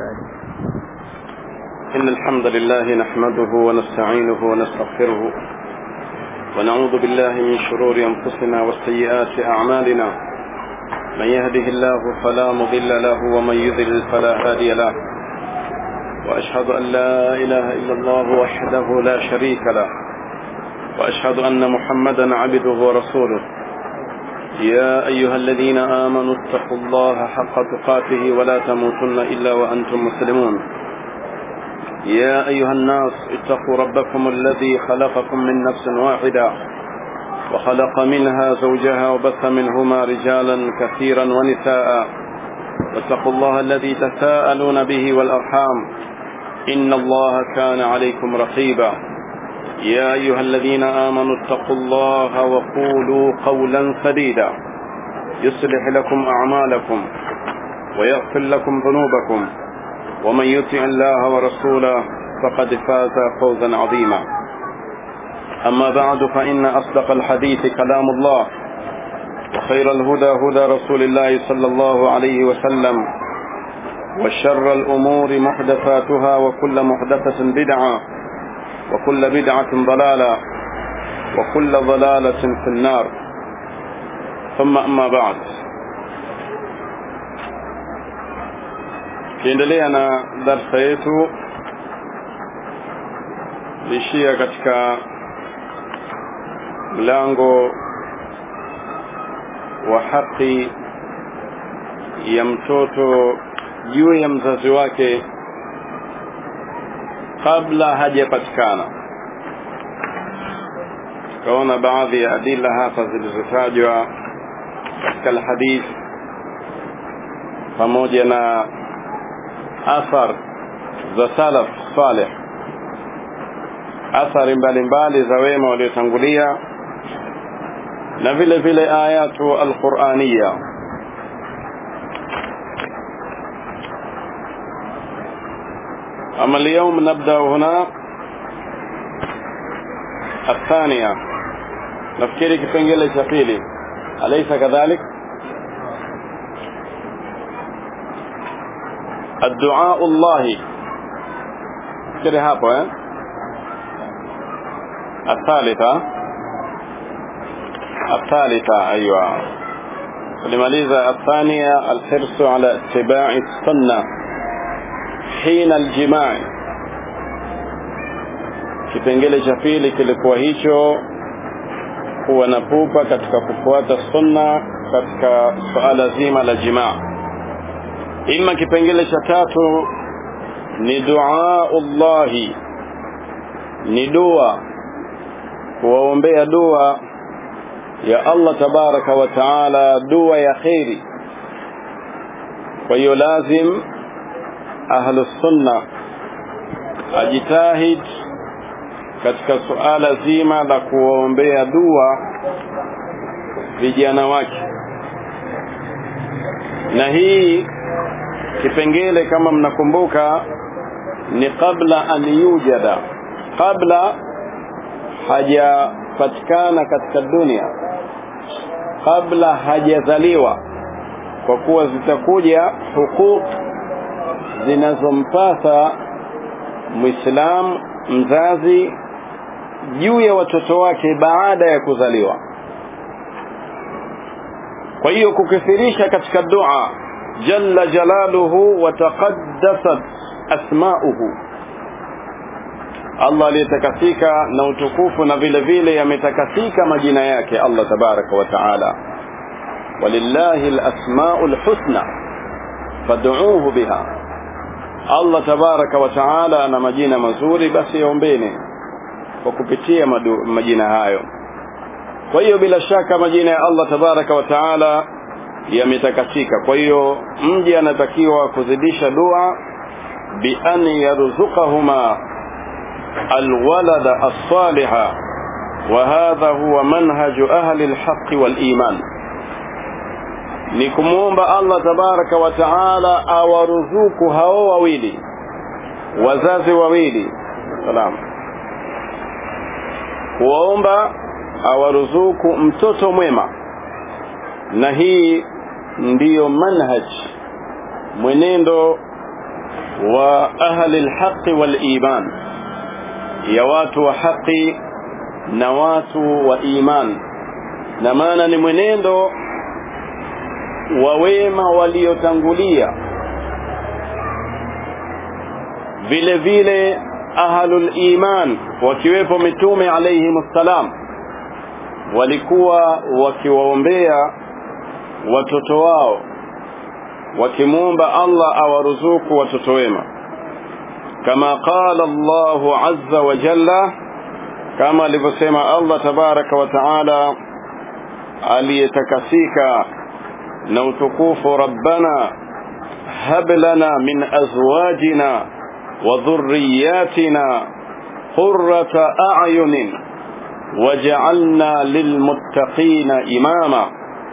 إن الحمد لله نحمده ونستعينه ونستغفره ونعوذ بالله من شرور أنفسنا وسيئات أعمالنا من يهده الله فلا مضل له ومن يضلل فلا هادي له وأشهد أن لا إله إلا الله وحده لا شريك له وأشهد أن محمدا عبده ورسوله يا أيها الذين آمنوا اتقوا الله حق تقاته ولا تموتن إلا وأنتم مسلمون يا أيها الناس اتقوا ربكم الذي خلقكم من نفس واحدة وخلق منها زوجها وبث منهما رجالا كثيرا ونساء واتقوا الله الذي تساءلون به والأرحام إن الله كان عليكم رقيبا يا أيها الذين آمنوا اتقوا الله وقولوا قولا سديدا يصلح لكم أعمالكم ويغفر لكم ذنوبكم ومن يطع الله ورسوله فقد فاز فوزا عظيما أما بعد فإن أصدق الحديث كلام الله وخير الهدى هدى رسول الله صلى الله عليه وسلم وشر الأمور محدثاتها وكل محدثة بدعة وكل بدعة ضلالة وكل ضلالة في النار ثم أما بعد kiendelea na darsa yetu lishia katika mlango wa haki ya mtoto juu ya mzazi wake kabla hajapatikana tukaona baadhi ya adila hapa zilizotajwa katika alhadith pamoja na athar za salaf salih athari mbalimbali za wema waliotangulia na vile vile ayatu alquraniya أما اليوم نبدأ هنا الثانية نفكري كفنجل شفيلي أليس كذلك الدعاء الله كده هابو الثالثة الثالثة أيوة لماليزا الثانية الحرص على اتباع السنة hina aljimai kipengele cha pili kilikuwa hicho kuwa na pupa katika kufuata sunna katika suala zima la jimaa ima kipengele cha tatu ni duaullahi ni dua kuwaombea dua ya Allah tabaraka wa taala dua ya kheri kwa hiyo lazim ahlu sunna ajitahid katika suala zima la kuombea dua vijana wake na hii kipengele kama mnakumbuka ni kabla an yujada kabla hajapatikana katika dunia kabla hajazaliwa kwa kuwa zitakuja huquq zinazompasa Muislam mzazi juu ya watoto wake baada ya kuzaliwa. Kwa hiyo kukithirisha katika dua jalla jalaluhu wa taqaddasat asma'uhu, Allah aliyetakasika na utukufu na vile vile yametakasika majina yake Allah tabaraka wa taala. Walillahi alasma'u alhusna fad'uuhu biha Allah tabaraka wa taala ana majina mazuri basi yaombeni kwa kupitia madu, majina hayo kwa hiyo bila shaka majina ya Allah tabaraka wa taala yametakasika kwa hiyo mji anatakiwa kuzidisha dua bi an yarzuqahuma alwalada as-saliha wa hadha huwa manhaju ahli al-haqq wal-iman ni kumwomba Allah tabaraka wa taala awaruzuku hao wawili wazazi wawili salam kuwaomba awaruzuku mtoto mwema na hii ndiyo manhaj mwenendo wa ahli alhaqi waliman ya watu wa haki na watu wa iman na maana ni mwenendo wa wema waliotangulia vile vile ahlul iman wakiwepo mitume alayhim salam walikuwa wakiwaombea watoto wao wakimwomba Allah awaruzuku watoto wema kama qala Allahu azza wa jalla kama alivyosema Allah tabaraka wa taala aliyetakasika na utukufu rabbana hab lana min azwajina wa dhurriyyatina qurrata a'yunin waj'alna lilmuttaqina imama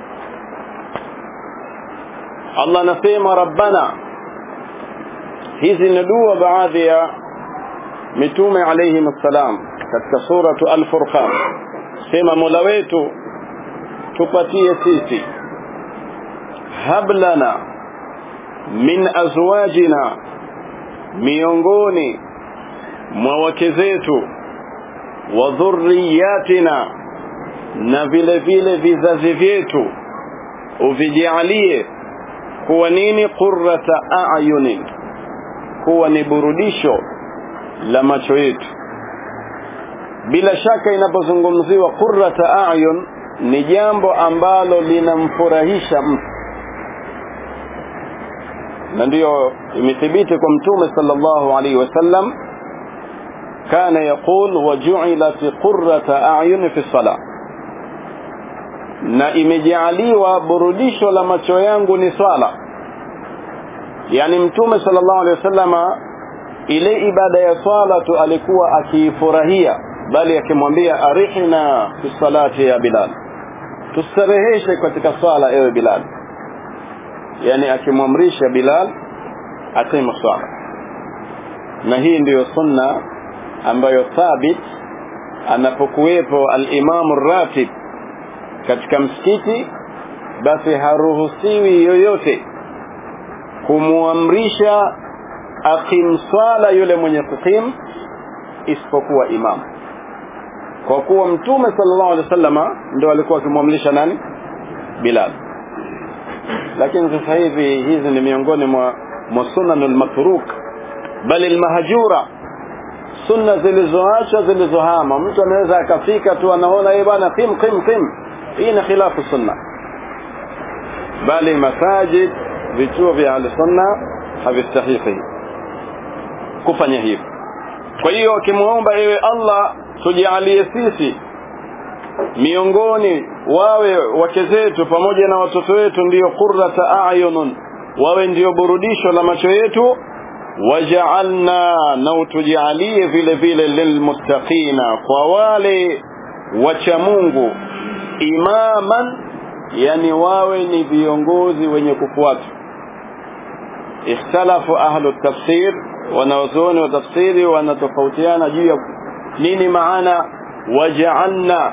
Allah anasema rabbana hizi ni dua baadhi ya mitume alayhim assalam katika suratu al-furqan sema mola wetu tupatie sisi hablana min azwajina miongoni mwa wake zetu wa dhurriyatina na vile vile vizazi vyetu uvijalie kuwa nini qurrata a'yunin kuwa ni burudisho la macho yetu bila shaka inapozungumziwa qurrata a'yun ni jambo ambalo linamfurahisha mtu na ndiyo imethibiti kwa mtume sallallahu alaihi wasallam kana yaqul waju'ilat qurrata a'yun fi salah na imejaaliwa burudisho la macho yangu ni swala yani mtume sallallahu alaihi wasallama ile ibada ya swala tu alikuwa akiifurahia bali akimwambia arihna fi salati ya bilal tustareheshe katika swala ewe bilal yani akimwamrisha bilal atema swala na hii ndiyo sunna ambayo thabit anapokuwepo al-imamu ratib katika msikiti basi haruhusiwi yoyote kumwamrisha akim swala yule mwenye kukim isipokuwa imam kwa kuwa mtume sallallahu alaihi wasallama ndio alikuwa akimwamrisha nani bilal lakini sasa hivi hizi ni miongoni mwa mwa sunanul matruk bali almahjura sunna zilizoacha zilizohama mtu anaweza akafika tu anaona yeye bwana qim qim qim hii ni khilafu sunna bali masajid vituo vya al-sunna havistahiki kufanya hivyo kwa hiyo akimwomba ewe Allah tujalie sisi miongoni wawe wake zetu pamoja na watoto wetu ndiyo qurrata a'yunun wawe ndiyo burudisho la macho yetu waja'alna na utujalie vile vile lilmuttaqina kwa wale wacha Mungu imaman yani wawe ni viongozi wenye kufuata ikhtalafu ahlu tafsir wanawazuoni wa tafsiri wanatofautiana juu ya nini maana waja'alna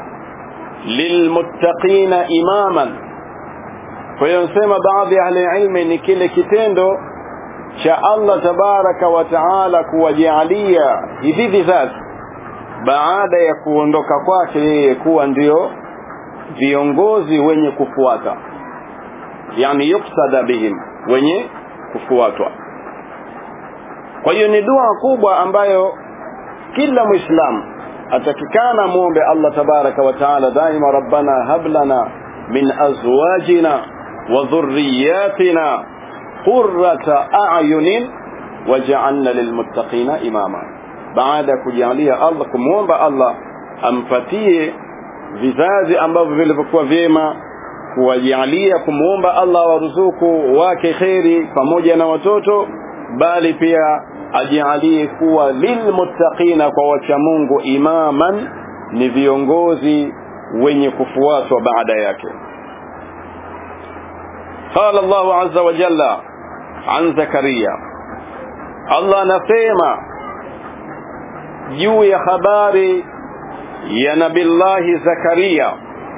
lilmuttaqina imaman kwa hiyo nasema baadhi ya ahli ilmi ni kile kitendo cha Allah tabaraka wa taala kuwajalia hivi vizazi baada ya kuondoka kwake yeye kuwa ndio viongozi wenye kufuata yani yuksada bihim wenye kufuatwa kwa hiyo ni dua kubwa ambayo kila muislamu atakikana muombe Allah tabaraka wa taala daima rabbana hab lana min azwajina wa dhurriyyatina qurrata a'yunin waj'alna lilmuttaqina imama baada ya kujalia Allah kumuomba Allah ampatie vizazi ambavyo vilivyokuwa vyema kuwajalia kumuomba Allah waruzuku wake kheri pamoja na watoto bali pia ajalie kuwa lilmuttaqina kwa wacha Mungu imaman ni viongozi wenye kufuatwa baada yake قال الله عز وجل عن زكريا الله anasema juu ya habari ya nabillahi zakaria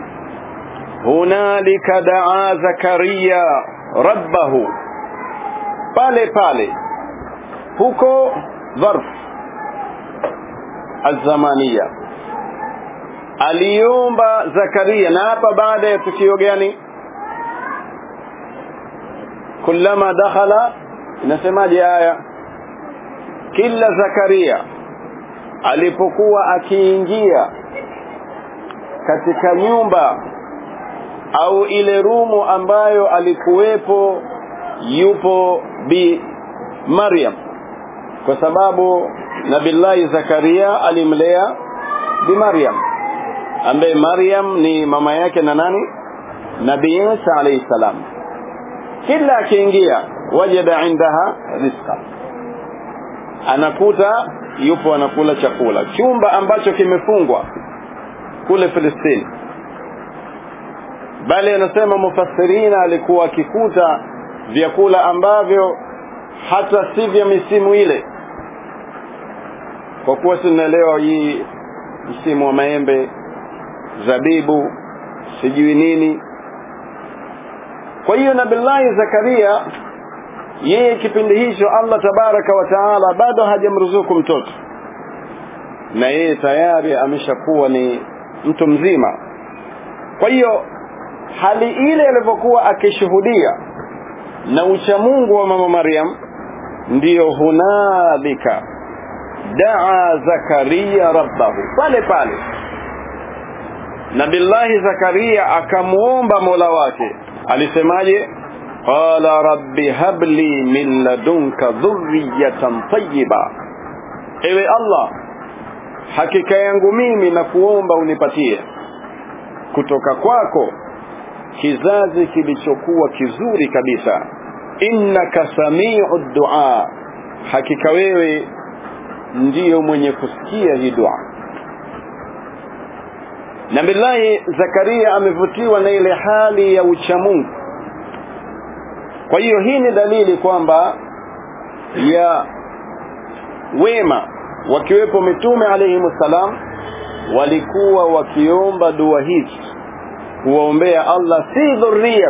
hunalika daa zakaria rabbahu pale pale huko dharf azamania aliomba zakaria na hapa baada ya tukio gani kullama dakhala inasemaje aya kila zakaria alipokuwa akiingia katika nyumba au ile rumu ambayo alikuwepo yupo bi Maryam kwa sababu Nabillahi Zakaria alimlea bi Maryam ambaye Maryam ni mama yake na nani Nabii Isa alayhi salam kila akiingia wajada indaha rizqa anakuta yupo anakula chakula chumba ambacho kimefungwa kule Filistini bali anasema mufassirina alikuwa akikuta vyakula ambavyo hata si vya misimu ile kwa kuwa tunaelewa hii msimu wa maembe zabibu sijui nini kwa hiyo nabillahi zakaria yeye kipindi hicho allah tabaraka wa taala bado hajamruzuku mtoto na yeye tayari ameshakuwa ni mtu mzima kwa hiyo hali ile alivyokuwa akishuhudia na uchamungu wa mama Maryam ndiyo hunalika daa Zakaria rabbahu pale pale Nabillahi Zakaria akamuomba Mola wake alisemaje qala rabbi habli min ladunka dhurriyatan tayyiba ewe Allah hakika yangu mimi na kuomba unipatie kutoka kwako kizazi kilichokuwa kizuri kabisa innaka samiu dua hakika wewe ndiyo mwenye kusikia hii dua nabillahi zakaria amevutiwa na ile hali ya uchamungu kwa hiyo hii ni dalili kwamba ya wema wakiwepo mitume alayhimussalam walikuwa wakiomba dua hizi kuwaombea Allah si dhurriya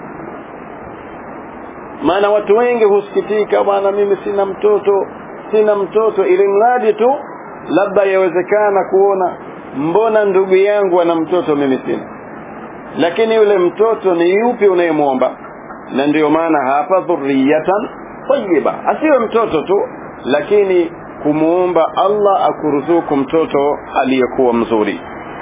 maana watu wengi husikitika bwana mimi sina mtoto sina mtoto ili mradi tu labda yawezekana kuona mbona ndugu yangu ana mtoto mimi sina lakini yule mtoto ni yupi unayemwomba na ndiyo maana hapa dhurriyatan tayyiba asiwe mtoto tu lakini kumuomba Allah akuruzuku mtoto aliyekuwa mzuri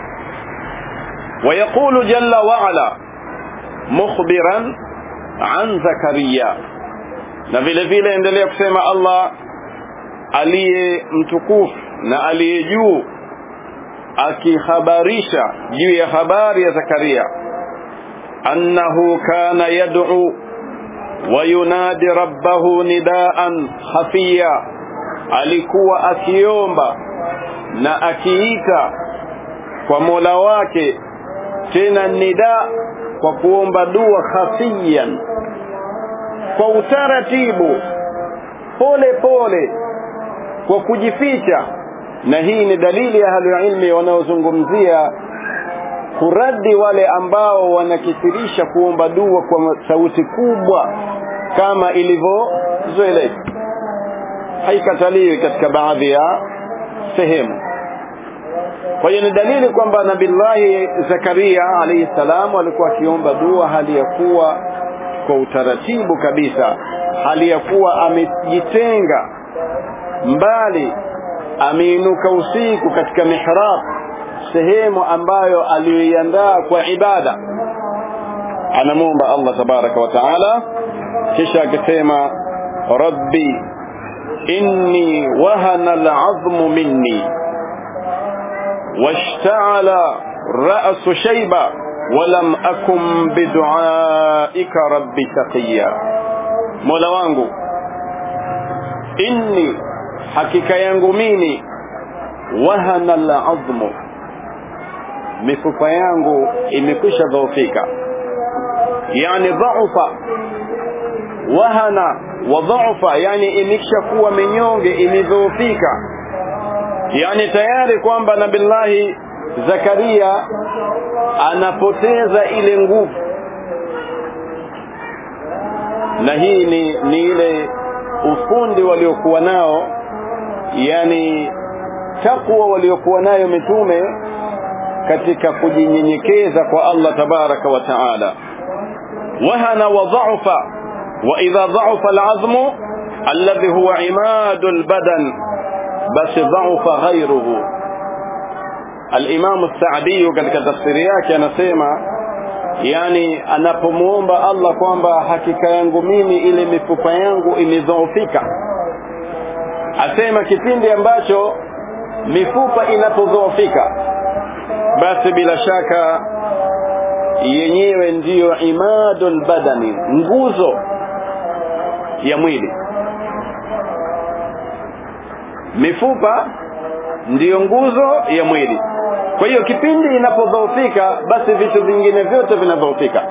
ويقول جل وعلا مخبرا عن زكريا na vile vile endelea kusema Allah aliye mtukufu na aliye juu akihabarisha juu ya habari ya Zakaria annahu kana yad'u wa yunadi rabbahu nidaan khafiya alikuwa akiomba na akiita kwa Mola wake tena nida kwa kuomba dua khafiyan kwa utaratibu pole pole kwa kujificha na hii ni dalili ya ahlulilmi wanaozungumzia kuradi wale ambao wanakithirisha kuomba dua kwa sauti kubwa kama ilivyozoeleka haikataliwi katika baadhi ya sehemu kwa hiyo ni dalili kwamba nabillahi zakaria alayhi salam alikuwa akiomba dua hali ya kuwa kwa utaratibu kabisa hali ya kuwa amejitenga mbali ameinuka usiku katika mihrab sehemu ambayo aliyoiandaa kwa ibada anamwomba Allah tabaraka wa taala kisha akisema rabbi inni wahana al'azmu minni واشتعل رأس شيبة ولم أكن بدعائك رب شقيا مولا wangu inni hakika yangu mimi wahana al'azmu mifupa yangu imekwisha dhaufika yani dhaufa wahana wa dhaufa yani imekisha kuwa minyonge imedhoofika yani tayari kwamba nabillahi zakaria anapoteza ile nguvu na hii ni, ni ile ufundi waliokuwa nao yani takwa waliokuwa nayo mitume katika kujinyenyekeza kwa Allah tabaraka wa taala wahana wa dha'fa wa idha dha'fa al'azmu alladhi huwa imadu albadan basi dha'fa ghayruhu al-Imam as-Sa'di katika tafsiri yake anasema yani anapomuomba Allah kwamba hakika yangu mimi ile mifupa yangu imedhoofika asema kipindi ambacho mifupa inapodhoofika basi bila shaka yenyewe ndiyo imadul badani nguzo ya mwili mifupa ndiyo nguzo ya mwili kwa hiyo kipindi inapodhoofika basi vitu vingine vyote vinadhoofika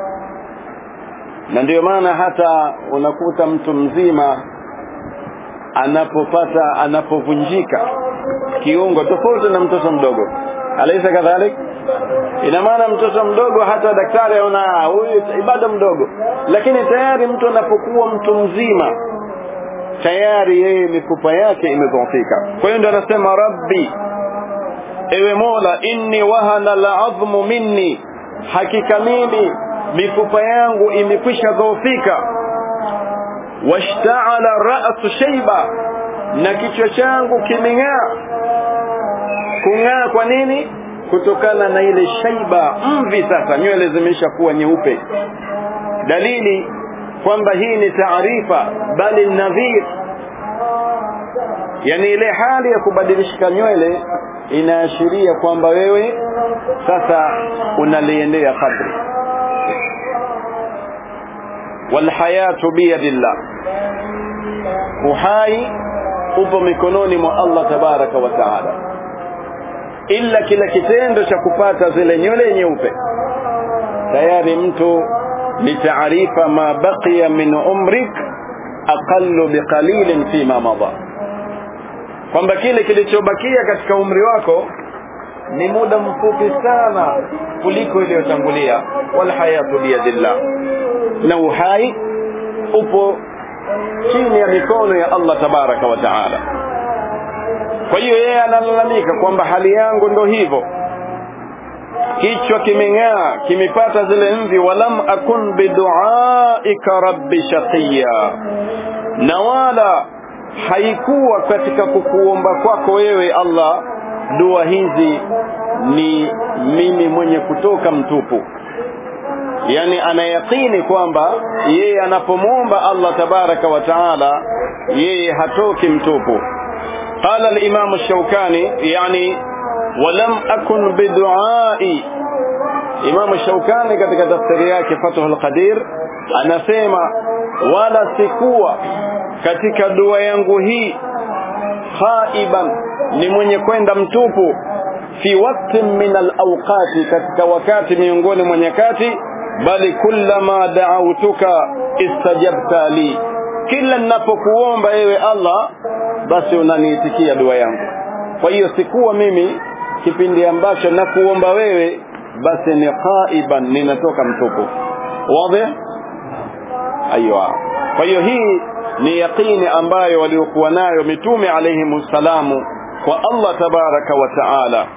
na ndiyo maana hata unakuta mtu mzima anapopata anapovunjika kiungo tofauti na mtoto mdogo alaisa kadhalik ina maana mtoto mdogo hata daktari aona huyu bado mdogo lakini tayari mtu anapokuwa mtu mzima tayari yeye mifupa yake imedhoofika kwa hiyo ndio anasema rabbi ewe mola inni wahana al'azmu minni hakika mimi mifupa yangu imekwisha dhoofika washta'ala ra'su shayba na kichwa changu kimeng'aa kung'aa kwa nini kutokana na ile shaiba mvi sasa nywele zimeisha kuwa nyeupe dalili kwamba hii ni taarifa bali nadhir yani ile hali ya kubadilishika nywele inaashiria kwamba wewe sasa unaliendea kadri walhayatu biyadillah uhai upo mikononi mwa Allah tabaraka wa taala ila kila kitendo cha kupata zile nywele nyeupe tayari mtu ni taarifa ma baqiya min umrik aqallu biqalilin fima madha kwamba kile kilichobakia katika umri wako ni muda mfupi sana kuliko iliyotangulia wal hayatu biyadillah na uhai upo chini ya mikono ya Allah tabaraka wa taala kwa hiyo yeye analalamika kwamba hali yangu ndo hivyo kichwa kimeng'aa kimepata zile mvi walam akun biduaika rabbi shaqiya na wala haikuwa katika kukuomba kwako wewe Allah dua hizi ni mimi mwenye kutoka mtupu yani anayakini kwamba yeye anapomwomba Allah tabaraka wa taala yeye hatoki mtupu قال الإمام الشوكاني يعني ولم أكن بدعائي إمام الشوكاني katika tafsiri yake Fathul Qadir anasema wala sikuwa katika dua yangu hii khaiban ni mwenye kwenda mtupu fi wakti min alawqati katika wakati miongoni mwa nyakati bali kullama da'awtuka istajabta li kila ninapokuomba ewe Allah basi unaniitikia dua yangu kwa hiyo sikuwa mimi kipindi ambacho nakuomba wewe basi ni qaiban ninatoka mtupu wazi aiwa kwa hiyo hii ni yaqini ambayo waliokuwa nayo mitume alayhi salamu kwa Allah tabaraka wa taala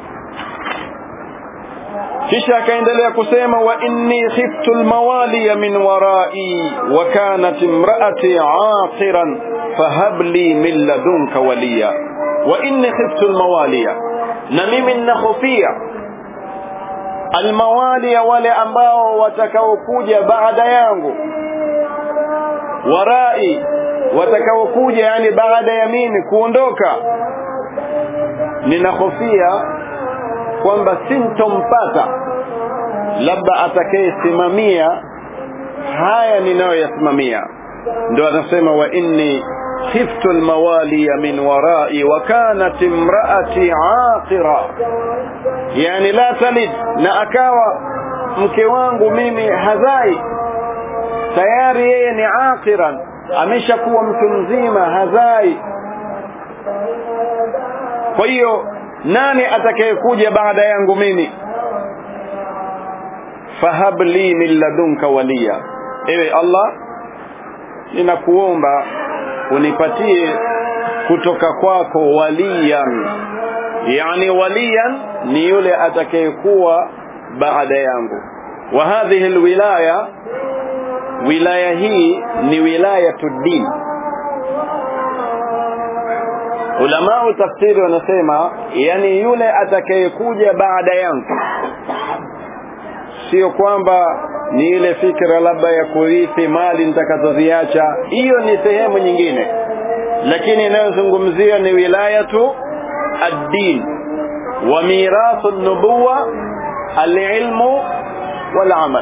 kisha akaendelea kusema wa inni khiftu almawaliya min warai wa kanat imraati aqiran fahab li min ladunka waliya wa inni khiftu almawaliya na mimi ninahofia almawaliya wale ambao watakaokuja baada yangu warai watakaokuja yani baada ya mimi kuondoka ninahofia kwamba sintompata labda atakayesimamia haya ninayoyasimamia ndio anasema wa inni khiftu almawaliya min warai wa kanat imraati aqira yani la talid na akawa mke wangu mimi hazai tayari yeye ni aqiran ameshakuwa mtu mzima hazai kwa hiyo nani atakayekuja baada yangu mimi fahab li min ladunka waliya ewe Allah ninakuomba unipatie kutoka kwako waliyan yani waliyan ni yule atakayekuwa baada yangu wa hadhihi alwilaya wilaya hii ni wilayatu din ulamau tafsiri wanasema yani yule atakayekuja baada yangu sio kwamba ni ile fikra labda ya kurithi mali nitakazoziacha hiyo ni sehemu nyingine lakini inayozungumzia ni wilayatu ad-din wa mirathu an-nubuwa al-ilmu wal-amal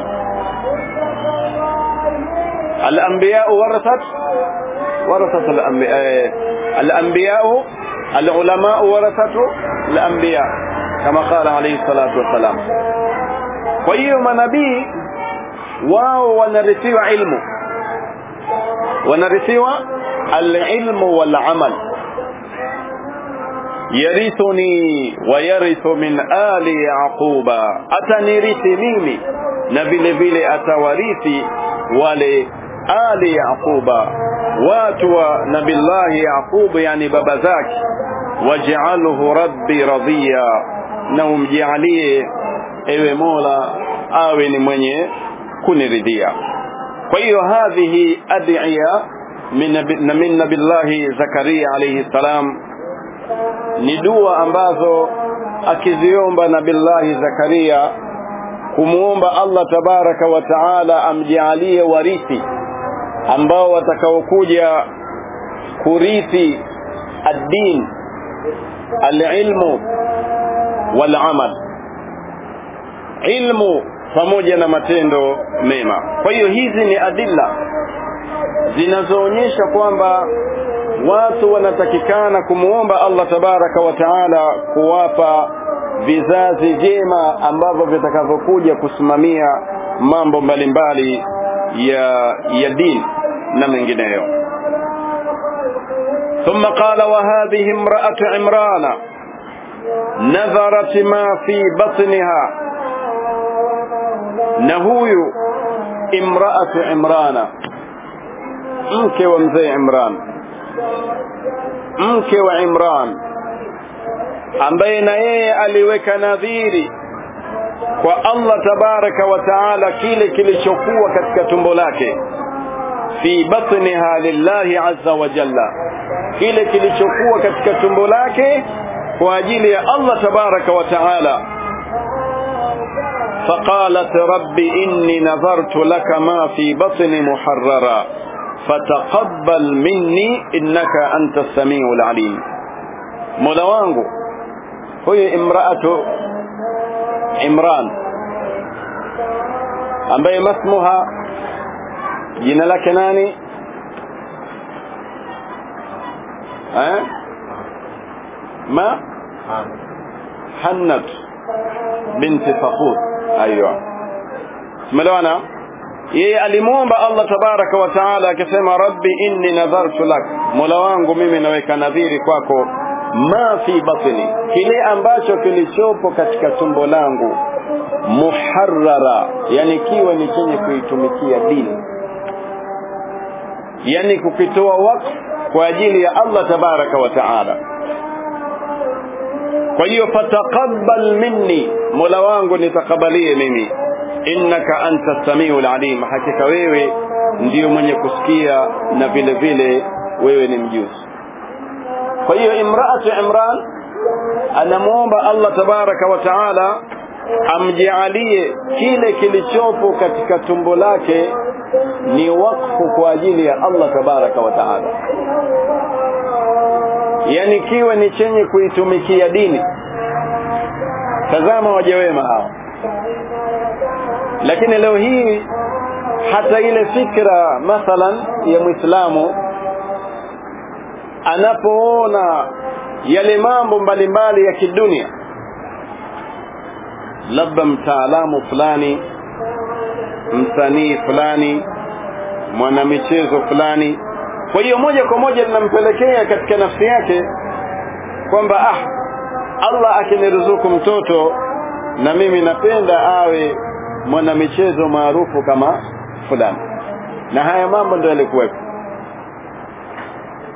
al-anbiya warathat warathat al-anbiya al-anbiya al-ulama warathatu al-anbiya kama qala alayhi salatu wassalam kwa hiyo manabii wao wanarithiwa ilmu wanarithiwa alilmu walamal yarithuni wayarithu min ali yaquba atanirithi mimi na vile vile atawarithi wale ali yaquba watu wa nabillahi yaqub yani baba zake waj'alhu rabbi radhiya na umjalie ewe mola awe ni mwenye kuniridhia kwa hiyo hadhihi ad'iya min nabillahi zakaria alayhi salam ni dua ambazo akiziomba nabillahi zakaria kumuomba Allah tabaraka wa taala amjalie warithi ambao watakaokuja kurithi ad-din al-ilmu wal-amal ilmu pamoja na matendo mema kwa hiyo hizi ni adilla zinazoonyesha kwamba watu wanatakikana kumuomba Allah tabaraka wa taala kuwapa vizazi jema ambavyo vitakavyokuja kusimamia mambo mbalimbali ya ya dini na mengineyo ثم قال وهذه امرأة عمران نذرت ما في بطنها نهوي امرأة عمران mke wa mzee Imran mke wa Imran ambaye na yeye aliweka nadhiri kwa Allah tabaraka wa taala kile kilichokuwa katika tumbo lake fi batniha lillahi azza wa jalla kile kilichokuwa katika tumbo lake kwa ajili ya Allah tabaraka wa taala فقالت رب إني نذرت لك ما في بطني محررا فتقبل مني إنك أنت السميع العليم مولا wangu huyu imraatu Imran ambaye masmuha jina lake nani eh ma Hannat binti Faqud ايوه tumeelewana yeye alimuomba Allah tabaraka wa taala akisema rabbi inni nadhartu lak mola wangu mimi naweka nadhiri kwako ma fi batni kile ambacho kilichopo katika tumbo langu muharrara yani kiwe ni chenye kuitumikia dini yani kukitoa wakfu kwa ajili ya Allah tabaraka wa taala kwa hiyo fataqabbal minni mola wangu nitakabalie mimi innaka anta samiul alim hakika wewe ndiyo mwenye kusikia na vile vile wewe ni mjuzi kwa hiyo imraatu imran anamuomba Allah tabaraka wa taala amjaalie kile kilichopo katika tumbo lake ni wakfu kwa ajili ya Allah tabaraka wa taala yani kiwe ni chenye kuitumikia dini tazama waja wema hawa lakini leo hii hata ile fikra mathalan ya Muislamu anapoona yale mambo mbalimbali ya kidunia labda mtaalamu fulani msanii fulani mwanamichezo fulani kwa hiyo moja kwa moja linampelekea katika nafsi yake kwamba ah Allah akiniruzuku mtoto na mimi napenda awe mwanamichezo maarufu kama fulani na haya mambo ndio yalikuwepo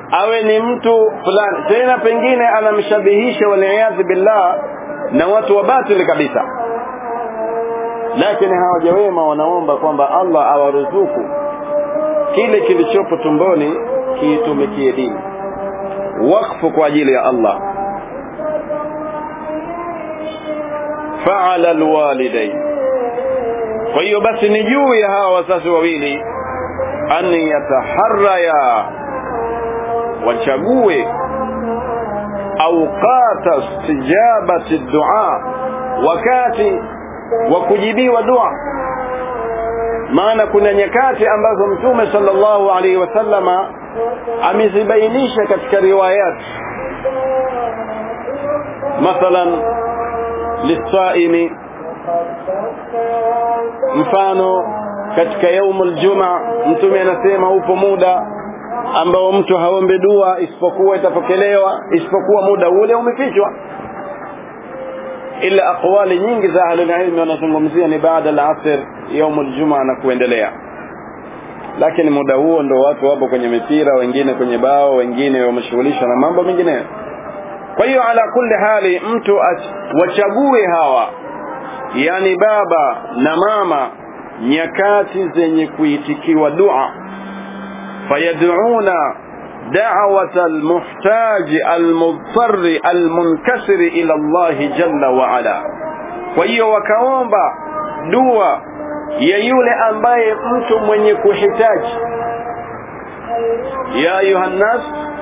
awe ni mtu fulani tena pengine anamshabihisha waliyadhi billah na watu wa batili kabisa lakini hawaja wema wanaomba kwamba Allah awaruzuku kile kilichopo tumboni kiitumikie dini wakfu kwa ajili ya Allah faala alwalidain kwa hiyo basi ni juu ya hawa wazazi wawili an yataharraya wachague auqata istijabati dua wakati wa kujibiwa dua maana kuna nyakati ambazo mtume sallallahu alaihi wasallama amezibainisha katika riwayat mathalan lisaimi mfano katika yaumul juma mtume anasema upo muda ambao mtu haombe dua isipokuwa itapokelewa isipokuwa muda ule umefichwa ila aqwali nyingi za ahlulilmi wanazungumzia ni baada al-asr yaum al-juma na kuendelea lakini muda huo ndo watu wapo kwenye mipira wengine kwenye bao wengine wameshughulishwa na mambo mengineyo kwa hiyo ala kulli hali mtu wachague hawa yani baba na mama nyakati zenye kuitikiwa dua fayad'una دعوة المحتاج المضطر المنكسر إلى الله جل وعلا وهي وكوomba dua ya yule ambaye mtu mwenye kuhitaji ya ayuha nnas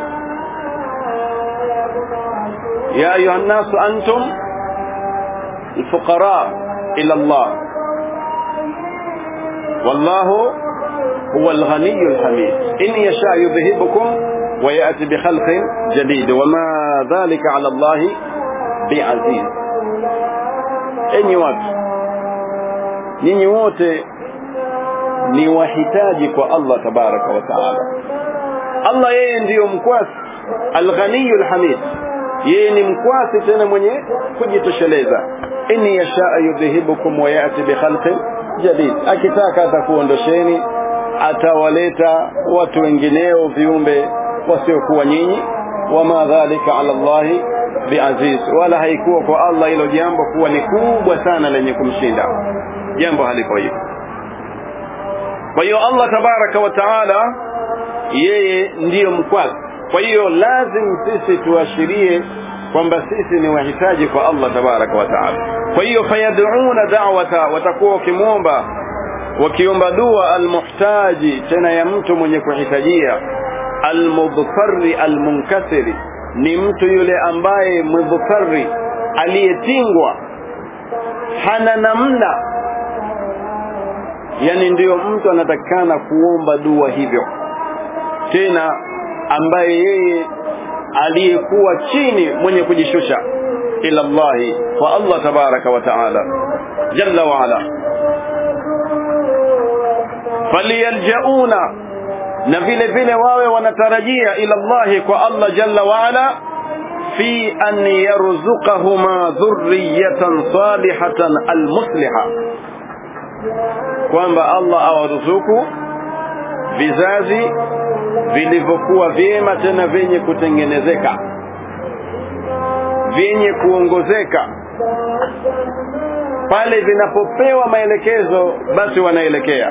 ya ayuha nnas antum الفقراء إلى الله والله هو الغني الحميد إن يشاء يذهبكم ويأتي بخلق جديد وما ذلك على الله بعزيز enyi watu nyinyi wote ni wahitaji kwa Allah tabaraka wa taala Allah yeye ndiyo mkwasi alghaniyu alhamid yeye ni mkwasi tena mwenye kujitosheleza in yashaa yudhihibukum wa yati bikhalqin jadid akitaka atakuondosheni atawaleta watu wengineo viumbe wasiokuwa nyinyi wama dhalika ala llahi biaziz wala haikuwa kwa allah hilo jambo kuwa ni kubwa sana lenye kumshinda jambo haliko hivyo kwa hiyo allah tabaraka wa taala yeye ndiyo mkwasi kwa hiyo lazim sisi tuashirie kwamba sisi ni wahitaji kwa allah tabaraka wa taala kwa hiyo fayad'una da'wata watakuwa wakimwomba wakiomba dua almuhtaji tena ya mtu mwenye kuhitajia almudhfarri almunkasiri ni mtu yule ambaye mudhfarri aliyetingwa hana namna yani ndiyo mtu anatakikana kuomba dua hivyo tena ambaye yeye aliyekuwa chini mwenye kujishusha ila Allahi kwa Allah tabaraka wa taala jalla wa ala faliyaljauna na vile vile wawe wanatarajia ila Allahi kwa Allah jalla wa ala fi an yarzuqahuma dhurriyatan salihatan almusliha kwamba Allah awaruzuku vizazi vilivyokuwa vyema tena vyenye kutengenezeka vyenye kuongozeka pale vinapopewa maelekezo basi wanaelekea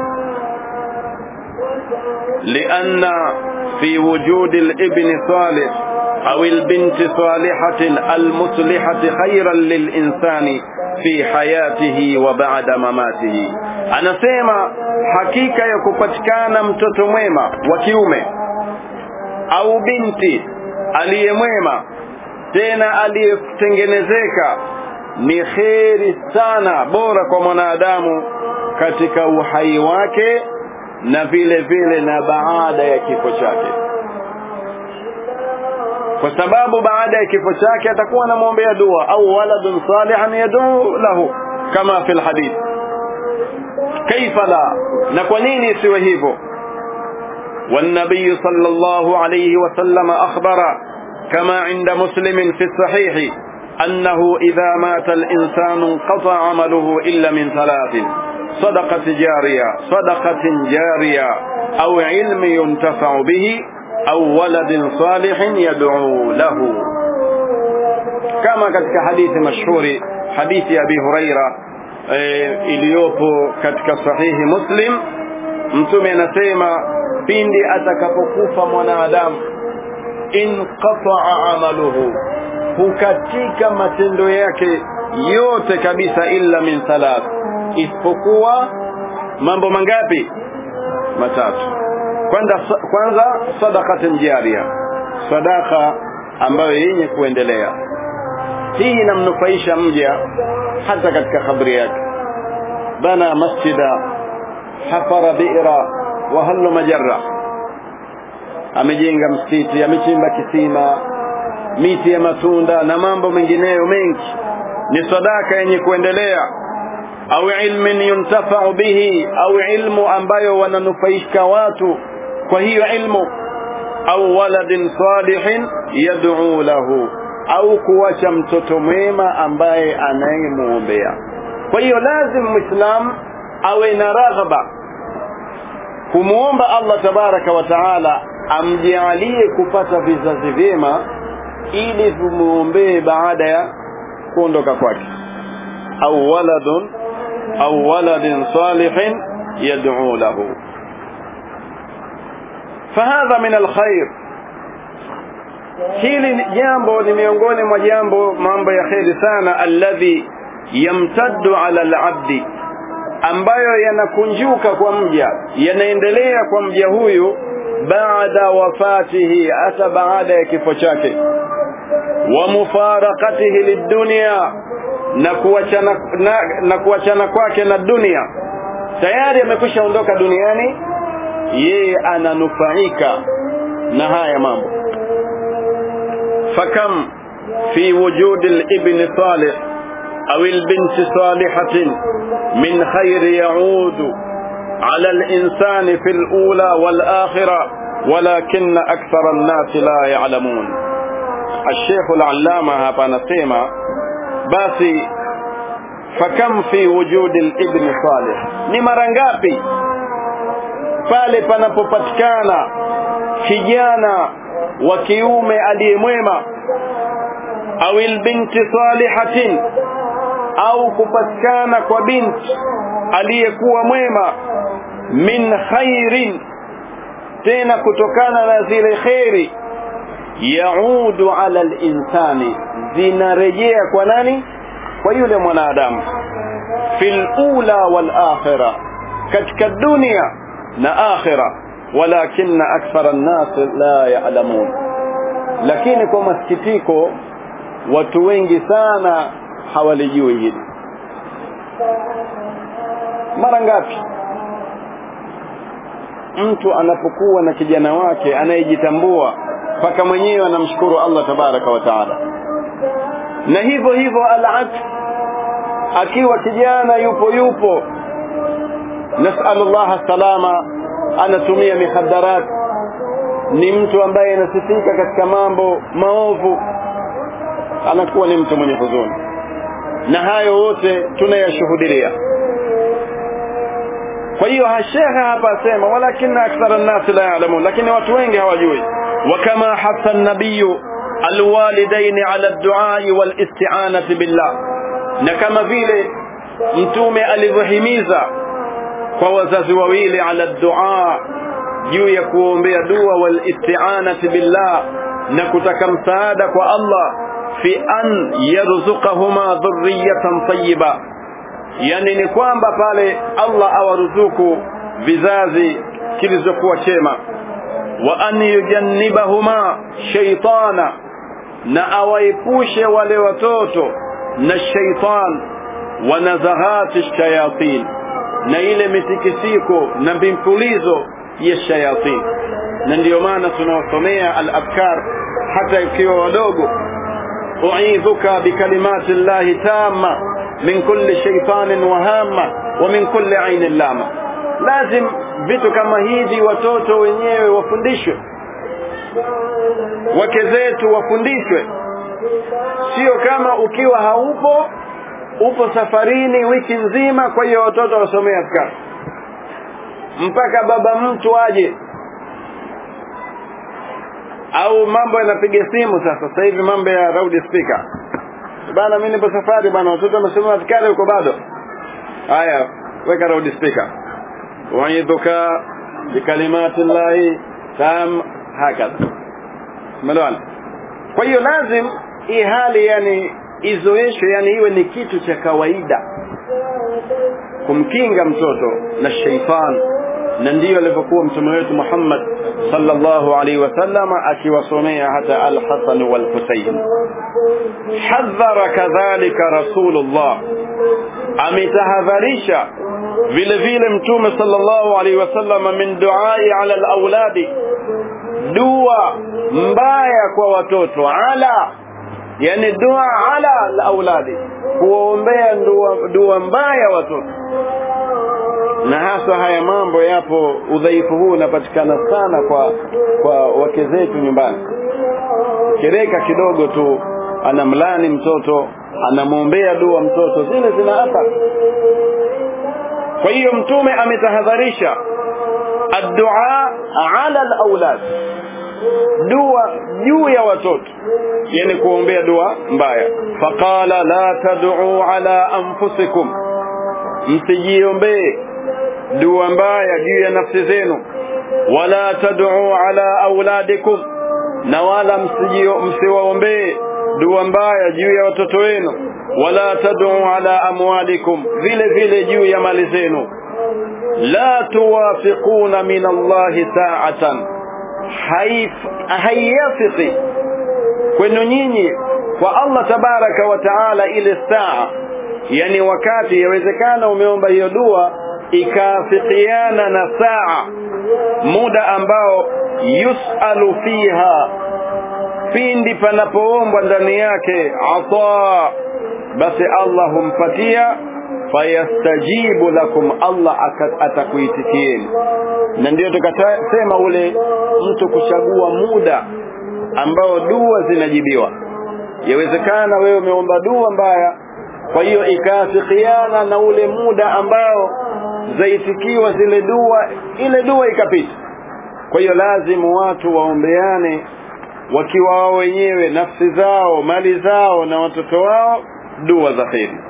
لأن في وجود الابن صالح أو البنت صالحة المصلحة خيرا للإنسان في حياته وبعد مماته anasema hakika ya kupatikana mtoto mwema wa kiume au binti aliyemwema tena aliyetengenezeka ni kheri sana bora kwa mwanadamu katika uhai wake na vile vile na baada ya kifo chake kwa sababu baada ya kifo chake atakuwa anamwombea dua au waladun salihan yad'u lahu kama fi alhadith kaifa la na kwa nini isiwe hivyo والنبي صلى الله عليه وسلم أخبر كما عند مسلم في الصحيح أنه إذا مات الإنسان انقطع عمله إلا من ثلاث صدقة جارية صدقة جارية أو علم ينتفع به au waladin salihin yad'u lahu kama katika hadithi mashhuri hadithi ya Abi Huraira e, iliyopo katika sahihi Muslim mtume anasema pindi atakapokufa mwanadamu inqata'a amaluhu hukatika matendo yake yote kabisa illa min thalath isipokuwa mambo mangapi matatu kwanza kwanza sadaqatan jariya sadaka ambayo yenye kuendelea hii inamnufaisha mja hata katika kabri yake bana masjida hafara bi'ra wa hallu majarra amejenga msikiti amechimba kisima miti ya matunda na mambo mengineyo mengi ni sadaka yenye kuendelea au ilmin yuntafau bihi au ilmu ambayo wananufaishika watu kwa hiyo ilmu au waladin salihin yad'u lahu au kuwacha mtoto mwema ambaye anayemuombea kwa hiyo lazim muislam awe na raghaba kumuomba Allah tabaraka wa taala amjalie kupata vizazi vyema ili tumuombee baada ya kuondoka kwake au waladun au waladin salihin yad'u lahu fahadha min alkhair hili jambo ni miongoni mwa jambo mambo ya kheri sana alladhi yamtaddu ala alabdi ambayo yanakunjuka kwa mja yanaendelea kwa mja huyu baada wafatihi hata baada ya kifo chake wa mufarakatihi lidunia na kuachana na, na kuachana kwake na dunia tayari amekwisha ondoka duniani yeye ananufaika na haya mambo fakam fi wujud al-ibn salih أو البنت صالحة من خير يعود على الإنسان في الأولى والآخرة ولكن أكثر الناس لا يعلمون الشيخ العلامة هذا نسيما باسي فكم في وجود الابن صالح ni mara ngapi pale panapopatikana kijana wa kiume aliyemwema au albinti salihatin au kupatikana kwa binti aliyekuwa mwema min khairin tena kutokana na zile khairi yaudu ala linsani zinarejea kwa nani kwa yule mwanadamu fil ula wal akhira katika dunia na akhira walakinna akthara an-nas la ya'lamun lakini kwa masikitiko watu wengi sana hawalijui hili mara ngapi mtu anapokuwa na kijana wake anayejitambua mpaka mwenyewe anamshukuru Allah tabaraka wa taala na hivyo hivyo al akiwa kijana yupo yupo nasalu Allah salama anatumia mihaddarat ni mtu ambaye anasifika katika mambo maovu anakuwa ni mtu mwenye huzuni na hayo wote tunayashuhudia kwa hiyo shekha hapa asema walakina akthara an-nas la ya'lamun lakini watu wengi hawajui وكما حث النبي الوالدين على الدعاء والاستعانة بالله na kama vile mtume alivyohimiza kwa wazazi wawili ala dua juu ya kuombea dua wal isti'anati billah na kutaka msaada kwa Allah fi an yarzuqahuma dhurriyatan tayyiba yani ni kwamba pale Allah awaruzuku vizazi kilizokuwa chema wa an yujannibahuma shaytana na awaepushe wale watoto na shaitan wa nazaghati shayatin na ile mitikisiko na mimpulizo ya shayatin na ndiyo maana tunawasomea al-afkar hata ikiwa wadogo uidhuka bikalimati llahi tamma min kulli shaitanin wahama wa min kulli ainin lama lazim vitu kama hivi watoto wenyewe wafundishwe wake zetu wafundishwe sio kama ukiwa haupo upo safarini wiki nzima kwa hiyo watoto wasomee afkar mpaka baba mtu aje au mambo yanapiga simu sasa sasa hivi mambo ya loud speaker bana mimi nipo safari bana watoto wamesema askari huko bado haya weka loud speaker uidhuka bikalimati llahi tam hakadha umeelewana kwa hiyo lazim hii hali yani izoeshwe yani iwe ni kitu cha kawaida kumkinga mtoto na sheitan na ndiyo alivyokuwa mtume wetu Muhammad sallallahu alaihi wasallam akiwasomea hata al-Hasan wal-Husayn hadhara kadhalika rasulullah ametahadharisha vile vile mtume sallallahu alaihi wasallam min duai ala al-auladi dua mbaya kwa watoto ala yani dua ala al-auladi kuombea dua, dua mbaya watoto na hasa haya mambo yapo udhaifu huu unapatikana sana kwa kwa wake zetu nyumbani kereka kidogo tu anamlani mtoto anamwombea dua mtoto zile zina athari kwa hiyo mtume ametahadharisha addua ala alawlad dua juu ya watoto yani kuombea dua mbaya faqala la tad'u ala anfusikum msijiombee dua mbaya juu ya nafsi zenu wala tad'u ala auladikum na wala msiwaombee dua mbaya juu ya watoto wenu wala tad'u ala amwalikum vile vile juu ya mali zenu la tuwafiquna min Allahi sa'atan hayafiqi kwenu nyinyi kwa Allah tabaraka wa taala ile saa yani wakati yawezekana umeomba hiyo dua ikaafikiana na saa muda ambao yusalu fiha pindi panapoombwa ndani yake ata basi Allah humpatia fayastajibu lakum Allah atakuitikieni na ndio tukasema ule mtu kuchagua muda ambao dua zinajibiwa yawezekana wewe umeomba dua mbaya kwa hiyo ikaafikiana na ule muda ambao zaitikiwa zile dua ile dua ikapita kwa hiyo lazimu watu waombeane wakiwa wao wenyewe nafsi zao mali zao na watoto wao dua za kheri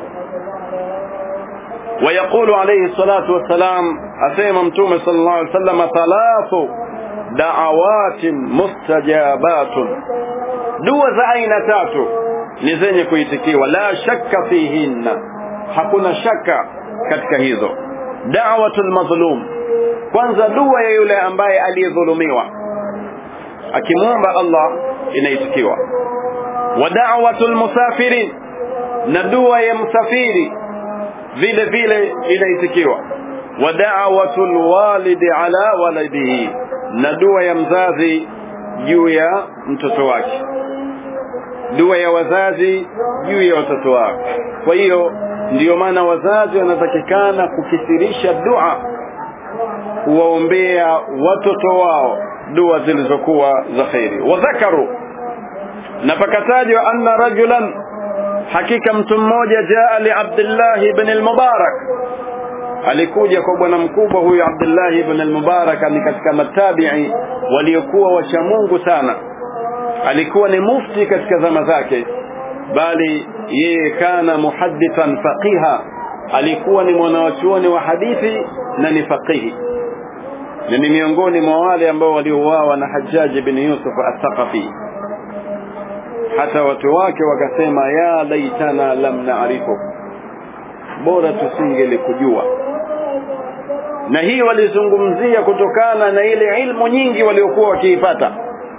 ويقول عليه الصلاة والسلام أسيما متومة صلى الله عليه وسلم ثلاث دعوات مستجابات دوا زعين تاتو نزني كويتكي ولا شك فيهن hakuna shaka katika hizo da'watul mazlum kwanza dua ya yule ambaye aliyedhulumiwa akimwomba Allah inaitikiwa wa da'watul musafirin na dua ya msafiri vile vile inaitikiwa wa da'watul walidi ala waladihi na dua ya mzazi juu ya mtoto wake dua ya wazazi juu ya watoto wao kwa hiyo ndiyo maana wazazi wanatakikana kukithirisha dua kuwaombea watoto wao dua zilizokuwa za kheri wadhakaru na pakatajwa anna rajulan hakika mtu mmoja jaa li abdillahi ibn al-mubarak alikuja kwa bwana mkubwa huyu abdillahi ibn al-mubarak ni katika matabi'i waliokuwa wacha Mungu sana alikuwa ni mufti katika zama zake bali yeye kana muhaddithan faqiha alikuwa ni mwanawachuoni wa hadithi na ni faqihi na ni miongoni mwa wale ambao waliouawa na Hajjaj bin Yusuf al-Thaqafi hata watu wake wakasema ya laitana lam na'rifu bora tusingelikujua na hii walizungumzia kutokana na ile ilmu nyingi waliokuwa wakiipata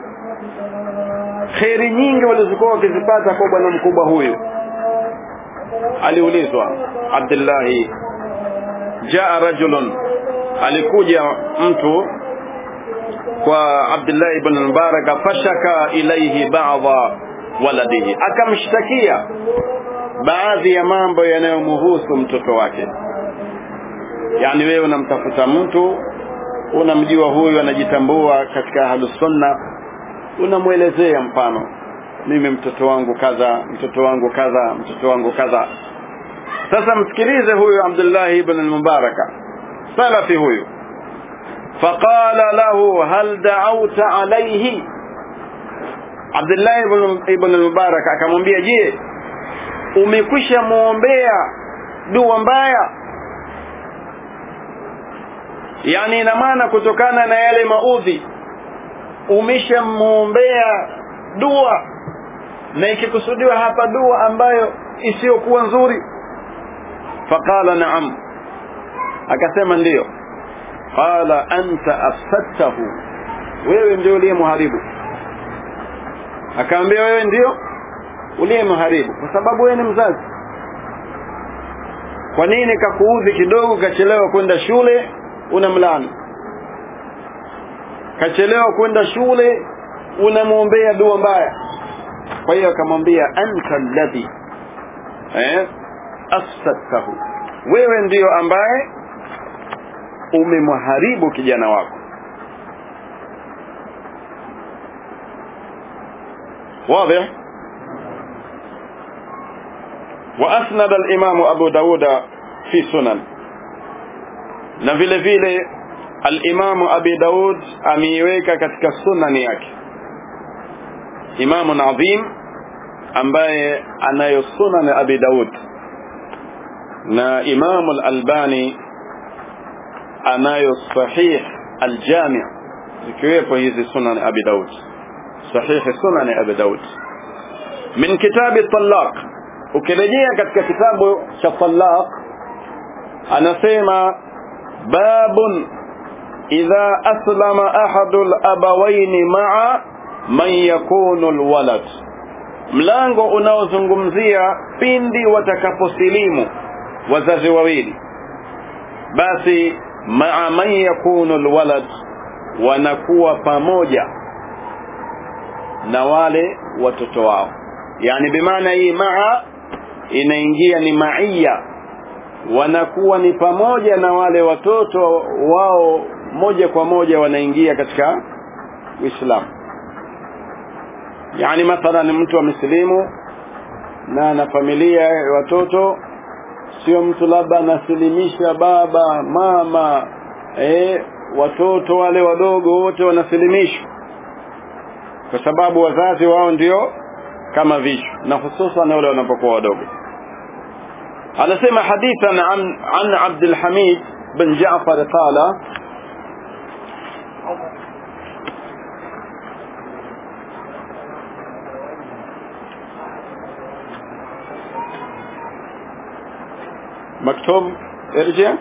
kheri nyingi walizokuwa wakizipata kwa bwana mkubwa huyu aliulizwa Abdullahi jaa rajulun alikuja mtu kwa Abdullah ibn Mubarak fashaka ilaihi ba'dha waladihi akamshtakia baadhi ya mambo yanayomhusu mtoto wake yani wewe unamtafuta mtu unamjua huyu anajitambua katika ahlus sunna unamwelezea mfano mimi mtoto wangu kadha mtoto wangu kadha mtoto wangu kadha sasa msikilize huyu Abdullah ibn al-Mubaraka salafi huyu faqala lahu hal da'awta alayhi Abdullah ibn, ibn al-Mubarak akamwambia je umekwisha muombea dua mbaya yani ina maana kutokana na yale maudhi umeshamuombea dua na ikikusudiwa hapa dua ambayo isiyokuwa nzuri faqala naam akasema ndiyo qala anta afsadtahu wewe ndio uliyemharibu akaambia wewe ndio uliyemharibu kwa sababu wewe ni mzazi kwa nini kakuudhi kidogo kachelewa kwenda shule unamlani kachelewa kwenda shule unamwombea dua mbaya kwa hiyo akamwambia anta alladhi eh afsadtahu wewe ndiyo ambaye umemharibu kijana wako واضح وأسند الإمام أبو داود في سنن na vile vile al-Imam Abi Daud ameiweka katika sunani yake Imamu adhim ambaye anayo sunan Abi Daud na Imam al-Albani anayo sahih al-Jami' zikiwepo hizi sunan Abi Daud sahih sunan Abi Daud min kitab at-Talaq ukirejea katika kitabu cha Talaq anasema باب إذا أسلم أحد الأبوين مع من يكون الولد mlango unaozungumzia pindi watakaposilimu wazazi wawili basi maa man yakunu alwalad wanakuwa pamoja na wale watoto wao yani bimaana hii maa inaingia ni maiya wanakuwa ni pamoja na wale watoto wao moja kwa moja wanaingia katika Uislamu. Yani mathalan mtu amesilimu na ana familia ya watoto, sio mtu labda anasilimisha baba, mama, eh, watoto wale wadogo wote wanasilimishwa, kwa sababu wazazi wao ndio kama vichwa, na hususan wale wanapokuwa wadogo. anasema hadithan an, an Abd al-Hamid bin Jaafar qala مكتوب ارجع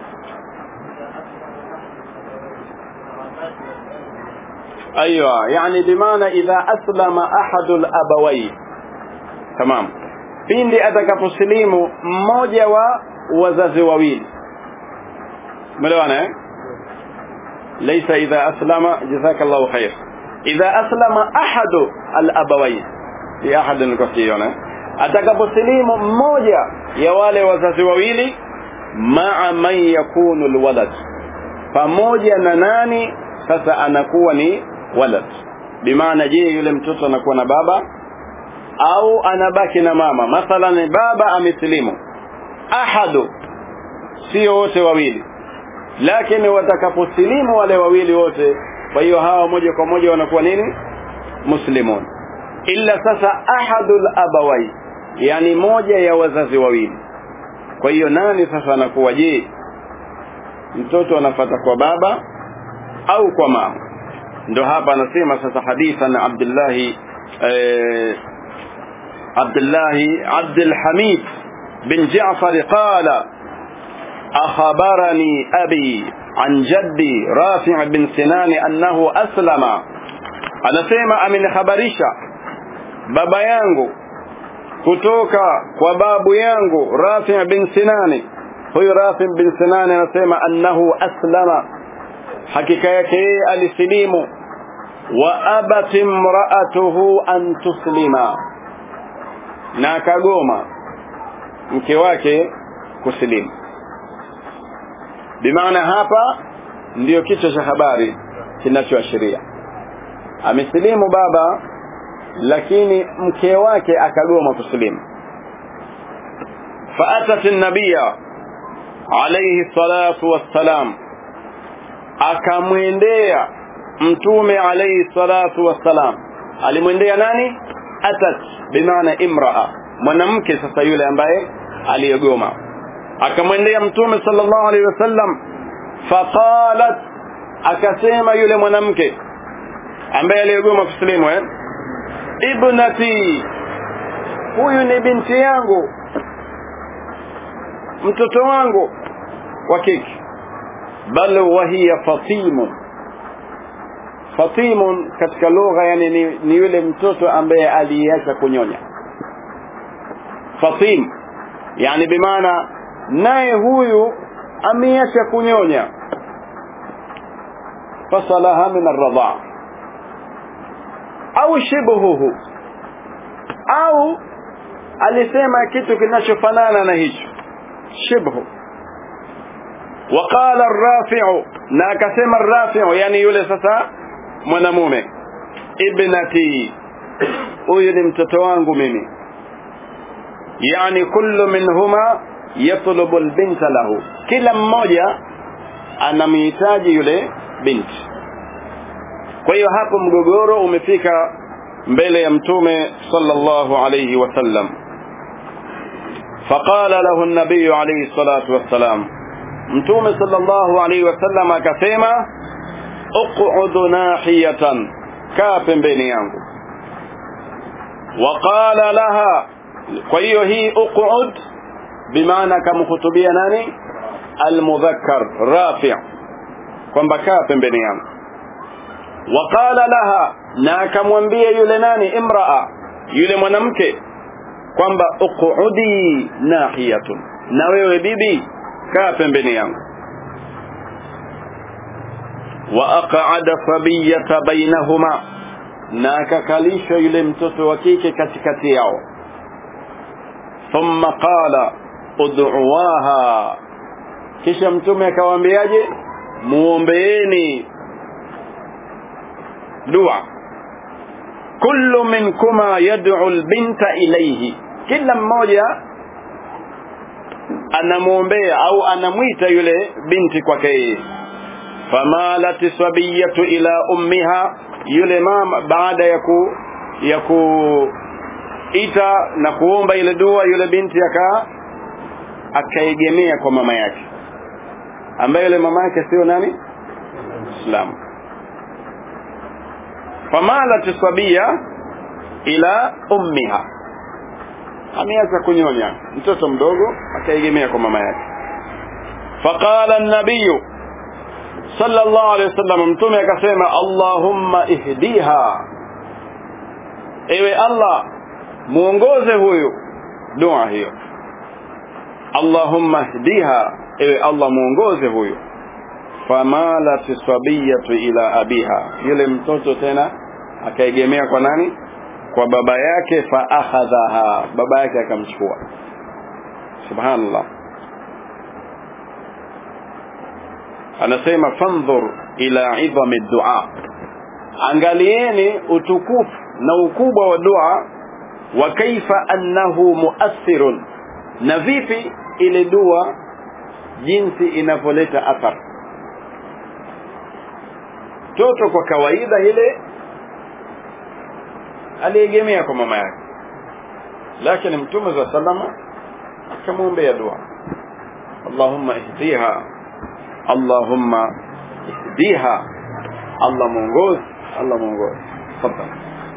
ايوه يعني بمعنى اذا اسلم احد الابوين تمام pindi atakaposilimu mmoja wa wazazi wawili umeelewana eh laysa idha aslama jazakallahu khair idha aslama ahadu al-abawayn fi ahad al-qasiyon atakaposilimu mmoja ya wale wazazi wawili ma'a man yakunu alwalad pamoja na nani sasa anakuwa ni walad bimaana je yule mtoto anakuwa na baba au anabaki na mama mathalan baba amesilimu ahadu sio wote wawili lakini watakaposilimu wale wawili wote kwa hiyo hawa moja kwa moja wanakuwa nini muslimun illa sasa ahadul abawai yani moja ya wazazi wawili kwa hiyo nani sasa anakuwa je mtoto anafata kwa baba au kwa mama ndo hapa anasema sasa hadithan Abdullah eh, عبد الله عبد الحميد بن جعفر قال أخبرني أبي عن جدي رافع بن سنان أنه أسلم أنا سيما أمن خبريشا بابا يانغو kutoka kwa babu yangu Rafi bin Sinani huyu Rafi bin Sinani anasema annahu aslama hakika yake yeye alisilimu wa abat imra'atuhu an tuslima na akagoma mke wake kusilimu bimaana hapa ndiyo kichwa cha habari kinachoashiria amesilimu baba lakini mke wake akagoma kusilimu faatat nabiya alayhi salatu wassalam akamwendea mtume alayhi salatu wassalam alimwendea nani atat bimaana imraa mwanamke sasa yule ambaye aliyegoma akamwendea mtume sallallahu alaihi wasallam faqalat akasema yule mwanamke ambaye aliyegoma kusilimu eh ibnati huyu ni binti yangu mtoto wangu wa kike bal wahiya fatimun fatimun katika lugha yani ni, ni yule mtoto ambaye aliacha kunyonya fatim yani bimaana naye huyu ameacha kunyonya fasalaha min arradha au shibhuhu au alisema kitu kinachofanana na hicho shibhu وقال الرافع na akasema الرافع yani yule sasa mwanamume ibnati huyu ni mtoto wangu mimi yani kullu minhuma yatlubu albinta lahu kila mmoja anamhitaji yule binti kwa hiyo hapo mgogoro umefika mbele ya mtume sallallahu alayhi wasallam فقال له النبي عليه الصلاة والسلام mtume sallallahu alayhi wasallam akasema uq'ud nahiyatan kaa pembeni yangu waqala laha kwa hiyo hii uq'ud bimaana kamhutubia nani almudhakkar rafi' kwamba kaa pembeni yangu waqala laha na akamwambia yule nani imraa yule mwanamke kwamba uq'udi nahiyatun na wewe bibi kaa pembeni yangu wa aq'ada sabiyata bainahuma na akakalisha yule mtoto wa kike katikati yao thumma qala ud'uwaha kisha mtume akawaambiaje muombeeni dua kullu minkuma yad'u albinta ilayhi kila mmoja anamwombea au anamwita yule binti kwake yeye famalat sabiyatu ila ummiha yule mama baada ya ku ya kuita na kuomba ile dua yule binti aka akaegemea kwa mama yake ambaye yule mama yake sio nani Islam famalat sabiya ila ummiha ameanza kunyonya mtoto mdogo akaegemea kwa mama yake faqala an-nabiy sallallahu alayhi wasallam mtume akasema allahumma ihdiha ewe allah muongoze huyu dua hiyo allahumma ihdiha ewe allah muongoze huyu famalat sabiyatu ila abiha yule mtoto tena akaegemea kwa nani kwa baba yake fa akhadhaha baba yake akamchukua subhanallah anasema fandhur ila idhami dua angalieni utukufu na ukubwa wa dua wa kaifa annahu muathirun na vipi ile dua jinsi inavyoleta athar toto kwa kawaida ile aliegemea kwa mama yake lakini mtume za salama akamwombea dua allahumma ihdiha allahumma ihdiha allah mwongozi allah mwongozi tafadhali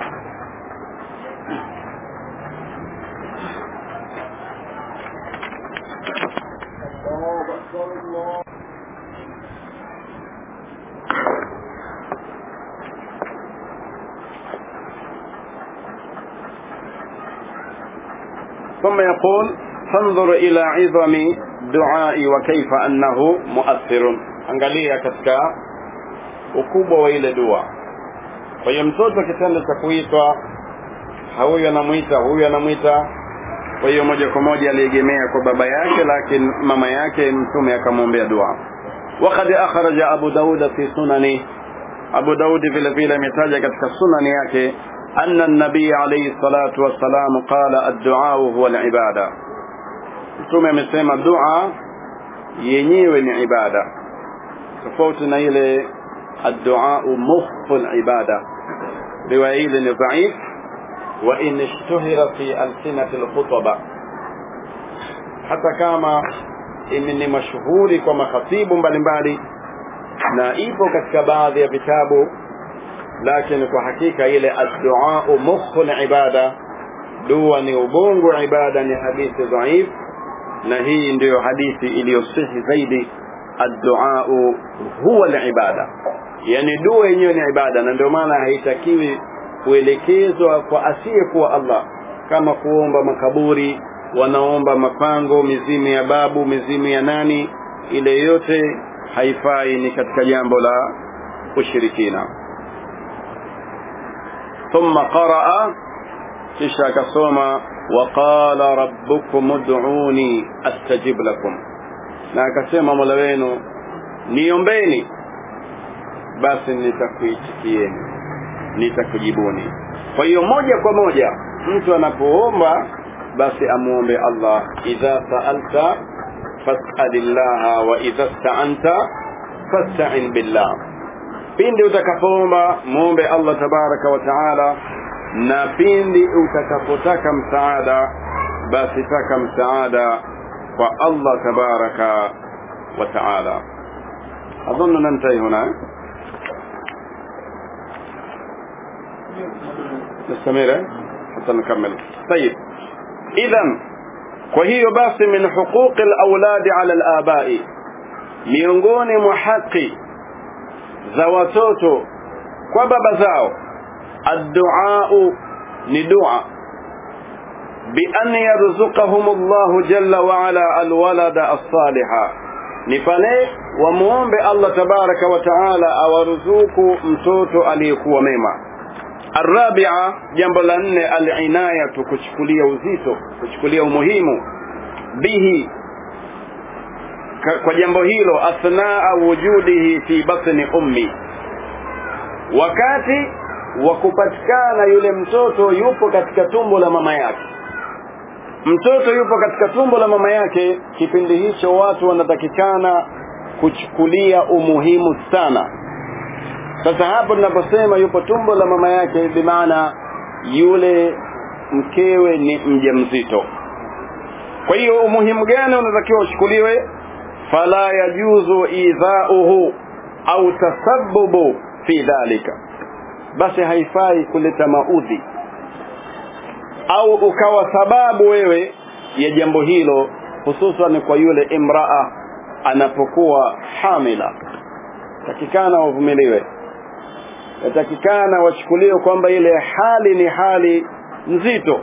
ثم يقول فانظر إلى عظم دعائي وكيف أنه مؤثر angalia katika ukubwa wa ile dua kwa hiyo mtoto kitendo cha kuitwa huyu anamwita huyu anamwita kwa hiyo moja kwa moja aliegemea kwa baba yake lakini mama yake mtume akamwombea dua وقد أخرج أبو داود في سننه أبو داود vile vile ametaja katika sunani yake أن النبي عليه الصلاة والسلام قال الدعاء هو العبادة mtume amesema dua yenyewe ni ibada tofauti na ile addu'a mukhu ibada riwaya ile ni dhaif wa in ishtuhira fi alsinati alkhutaba hata kama ni mashuhuri kwa makhatibu mbalimbali na ipo katika baadhi ya vitabu lakini kwa hakika ile adduau mukhu ibada dua ni ubongo ibada ni hadithi dhaif na hii ndiyo hadithi iliyosihi zaidi adduau huwa libada yani dua yenyewe ni ibada na ndio maana haitakiwi kuelekezwa kwa asiyekuwa allah kama kuomba makaburi wanaomba mapango mizimu ya babu mizimu ya nani ile yote haifai ni katika jambo la ushirikina ثم قرأ kisha akasoma waqala rabbukum ud'uni astajib lakum na akasema mola wenu niombeni basi nitakuitikieni nitakujibuni kwa hiyo moja kwa moja mtu anapoomba basi amuombe allah idha saalta fasalillaha wa idha staanta fastain billah pindi utakapoomba muombe allah tabaraka wa taala na pindi utakapotaka msaada basi taka msaada kwa allah tabaraka wa taala اظن ننتهي هنا نستمر حتى نكمل طيب اذا وهي بس من حقوق الاولاد على الاباء miongoni mwa haki za watoto kwa baba zao الدعاء ندعاء بأن يرزقهم الله جل وعلا الولد الصالح نفلي وموombe Allah tabaraka wa taala awaruzuku mtoto aliyekuwa mema الرابعة jambo la nne al-inayatu kuchukulia uzito kuchukulia umuhimu bihi kwa jambo hilo athnaa wujudihi fi batni ummi wakati wa kupatikana yule mtoto yupo katika tumbo la mama yake mtoto yupo katika tumbo la mama yake kipindi hicho watu wanatakikana kuchukulia umuhimu sana sasa hapo tunaposema yupo tumbo la mama yake bimaana yule mkewe ni mjamzito kwa hiyo umuhimu gani unatakiwa uchukuliwe fala yajuzu idhauhu au tasabbubu fi dhalika basi haifai kuleta maudhi au ukawa sababu wewe ya jambo hilo hususan kwa yule imraa anapokuwa hamila takikana wavumiliwe yatakikana wachukuliwe kwamba ile hali ni hali nzito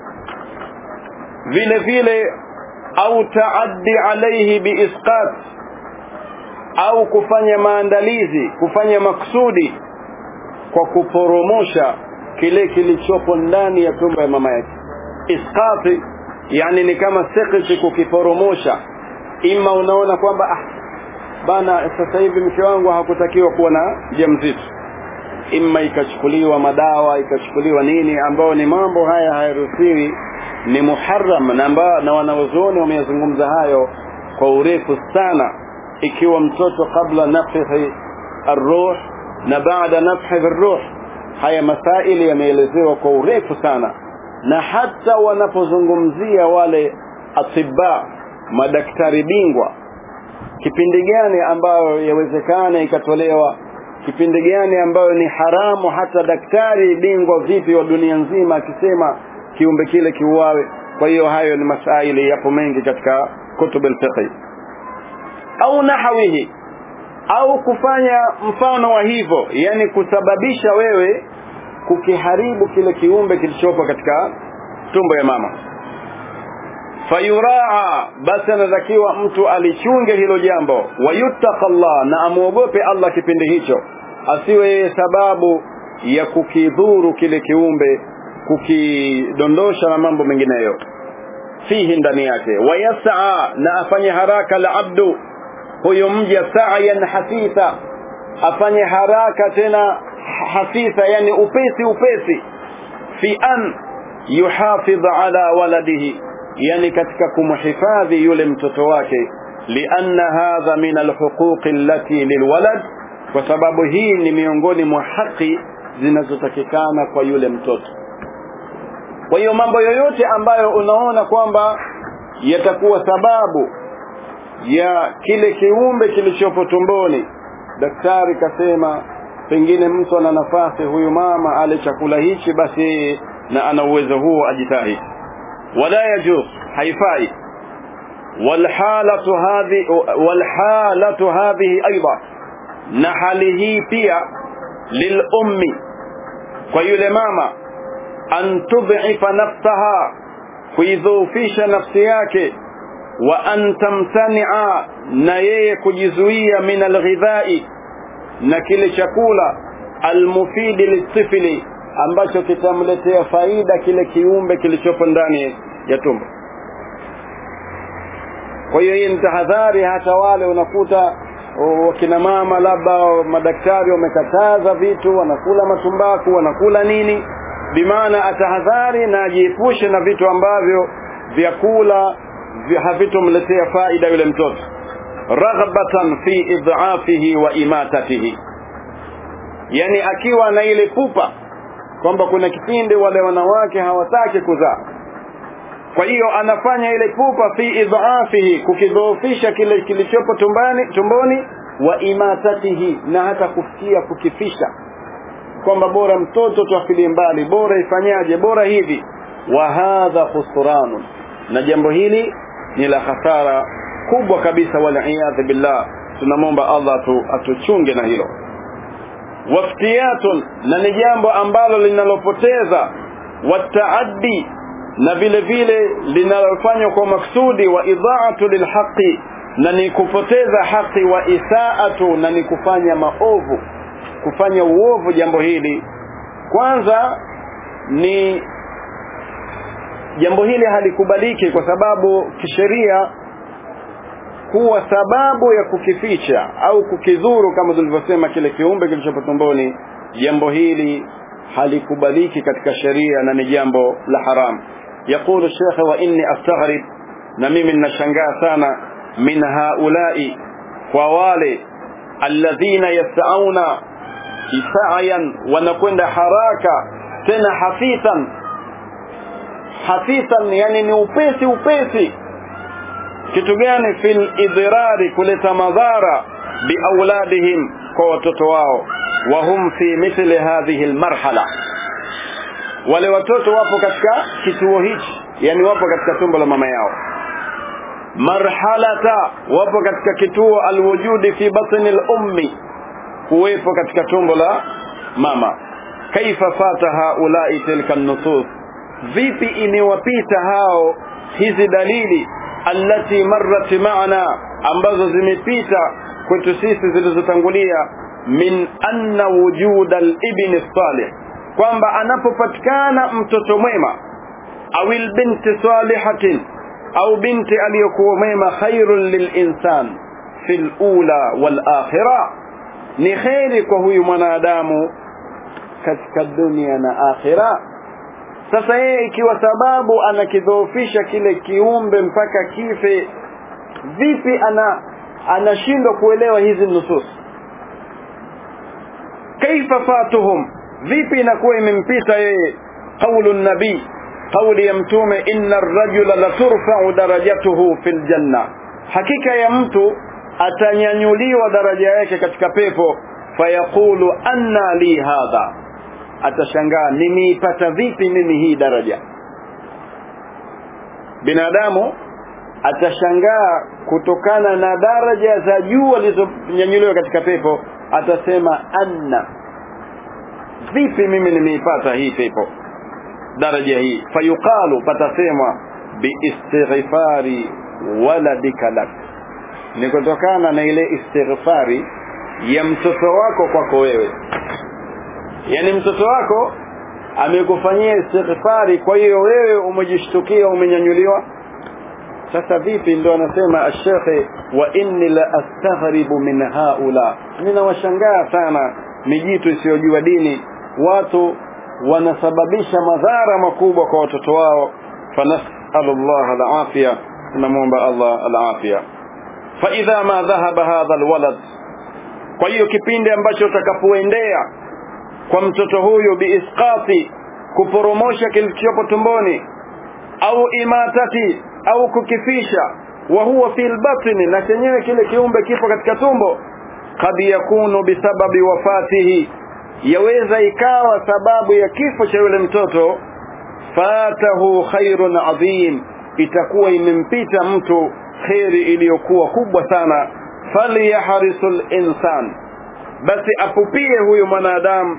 vile vile au taaddi alaihi biisqat au kufanya maandalizi kufanya maksudi kwa kuporomosha kile kilichopo ndani ya tumbo ya mama yake isqati yani ni kama sekiti kukiporomosha ima unaona kwamba ah, bana sasa hivi mke wangu hakutakiwa kuwa na mjamzito ima ikachukuliwa madawa ikachukuliwa nini ambao ni mambo haya hayaruhusiwi ni muharram na, na wanaozuoni wameyazungumza hayo kwa urefu sana ikiwa mtoto kabla nafhi arruh na baada nafhi ruh haya masaili yameelezewa kwa urefu sana na hata wanapozungumzia wale atiba madaktari bingwa kipindi gani ambayo yawezekana ikatolewa kipindi gani ambayo ni haramu hata daktari bingwa vipi wa dunia nzima akisema kiumbe kile kiuawe kwa hiyo hayo ni masaili yapo mengi katika kutub alfiqh au nahawihi au kufanya mfano wa hivyo yani kusababisha wewe kukiharibu kile kiumbe kilichopo katika tumbo ya mama fayuraa basi anatakiwa mtu alichunge hilo jambo wayuttaka Allah na amuogope Allah kipindi hicho asiwe yeye sababu ya kukidhuru kile kiumbe kukidondosha na mambo mengineyo fihi ndani yake wayasaa na afanye haraka la abdu huyo mja sa'yan hasitha afanye haraka tena hasitha yani upesi upesi fi an yuhafidh ala waladihi yani katika kumhifadhi yule mtoto wake lianna hadha min alhuquq allati lilwalad kwa sababu hii ni miongoni mwa haki zinazotakikana kwa yule mtoto kwa hiyo mambo yoyote ambayo unaona kwamba yatakuwa sababu ya kile kiumbe kilichopo tumboni daktari kasema pengine mtu ana nafasi huyu mama ale chakula hichi basi yeye na ana uwezo huo ajitahidi wala yajuz haifai walhalatu hadhi walhalatu hadhihi aidha na hali hii pia lilummi kwa yule mama an tudhifa nafsaha kuidhoofisha nafsi yake wa an tamtania na yeye kujizuia min alghidhai na kile chakula almufidi litifili ambacho kitamletea faida kile kiumbe kilichopo ndani ya tumbo kwa hiyo hii ni tahadhari hata wale unakuta wakina mama labda madaktari wamekataza vitu wanakula matumbaku wanakula nini bimaana atahadhari na ajiepushe na vitu ambavyo vyakula havitomletea faida yule mtoto raghbatan fi idhafihi wa imatatihi yani akiwa na ile pupa kwamba kuna kipindi wale wanawake hawataki kuzaa kwa hiyo anafanya ile pupa fi idhafihi kukidhoofisha kile kilichopo tumbani tumboni wa imatatihi na hata kufikia kukifisha kwamba bora mtoto tuafilie mbali bora ifanyaje bora hivi wa hadha khusranun na jambo hili ni la hasara kubwa kabisa waliyadhi billah tunamwomba Allah atu, atuchunge na hilo waftiyatun na ni jambo ambalo linalopoteza wataaddi na vile vile linalofanywa kwa maksudi wa idhaatu lilhaqi na ni kupoteza haki wa isaatu na ni kufanya maovu kufanya uovu jambo hili kwanza ni jambo hili halikubaliki kwa sababu kisheria kuwa sababu ya kukificha au kukidhuru kama tulivyosema kile kiumbe kilichopo tumboni jambo hili halikubaliki katika sheria na ni jambo la haram yaqulu shekhe wa inni astaghrib na mimi ninashangaa sana min haulai kwa wale alladhina yasauna sa'yan wanakwenda haraka tena hafithan hafithan yani ni upesi upesi kitu gani fil idrari kuleta madhara biauladihim kwa watoto wao wa hum fi mithli hadhihi almarhala wale watoto wapo katika kituo hichi yani wapo katika tumbo la mama yao marhalata wapo katika kituo alwujudi fi batni al-ummi kuwepo katika tumbo la mama kaifa fata haulai tilka nusus vipi imewapita hao hizi dalili allati marrat maana ambazo zimepita kwetu sisi zilizotangulia min anna wujuda al-ibn salih kwamba anapopatikana mtoto mwema au binti salihatin au binti aliyokuwa mwema khairun lilinsan fil ula wal akhirah ni kheri kwa huyu mwanadamu katika dunia na akhira sasa yeye ikiwa sababu anakidhoofisha kile kiumbe mpaka kife vipi ana anashindwa kuelewa hizi nusus kaifa fatuhum vipi inakuwa imempita yeye qaulu nabii kauli ya mtume inna ar-rajula la turfa'u darajatuhu fil janna hakika ya mtu atanyanyuliwa daraja yake katika pepo fayaqulu anna li hadha atashangaa nimeipata vipi mimi hii daraja binadamu atashangaa kutokana na daraja za juu alizonyanyuliwa katika pepo atasema anna vipi mimi nimeipata hii pepo daraja hii fayuqalu patasemwa biistighfari waladika lak ni kutokana na ile istighfari ya mtoto wako kwako wewe yani mtoto wako amekufanyia istighfari kwa hiyo wewe umejishtukia umenyanyuliwa sasa vipi ndo anasema ashekhe wa inni la astaghribu min haula ninawashangaa sana mijitu isiyojua dini watu wanasababisha madhara makubwa kwa watoto wao fanasalu Allah alafia tunamwomba Allah alafia fa idha ma dhahaba hadha alwalad kwa hiyo kipindi ambacho utakapoendea kwa mtoto huyu biisqati kuporomosha kilichopo tumboni au imatati au kukifisha wa huwa fil batni na chenyewe kile kiumbe kipo katika tumbo kad yakunu bisababi wafatihi yaweza ikawa sababu ya kifo cha yule mtoto fatahu khairun adhim itakuwa imempita mtu kheri iliyokuwa kubwa sana falyahrisul insan basi apupie huyu mwanadamu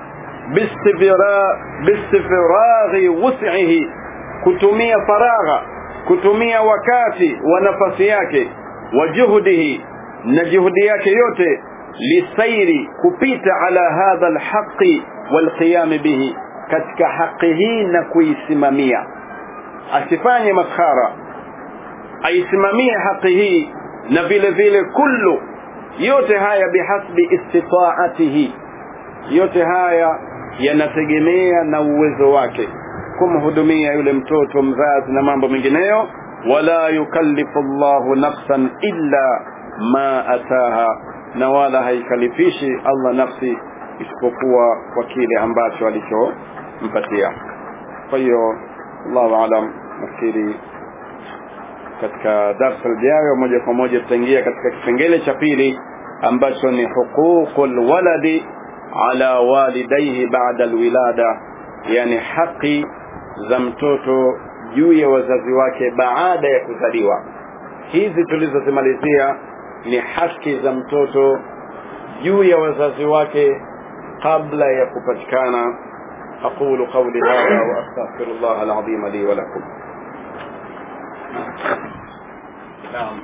bistifiraghi wus'ihi kutumia faragha kutumia wakati wa nafasi yake wa juhudihi na juhudi yake yote lisairi kupita ala hadha alhaqi walqiyam bihi katika haki hii na kuisimamia asifanye maskhara aisimamie haki hii na vile vile kullu yote haya bihasbi istitaatihi yote haya yanategemea na uwezo wake kumhudumia yule mtoto mzazi na mambo mengineyo wala yukallifu Allahu nafsan illa ma ataha na wala haikalifishi Allah nafsi isipokuwa kwa kile ambacho alichompatia kwa hiyo Allahu alam nafikiri katika darsa lijayo moja kwa moja tutaingia katika kipengele cha pili ambacho ni huququl waladi ala walidayhi ba'da alwilada yani haki za mtoto juu ya wazazi wake baada ya kuzaliwa hizi tulizozimalizia ni haki za mtoto juu ya wazazi wake kabla ya kupatikana aqulu qawli hadha wa astaghfirullah alazim li wa lakum naam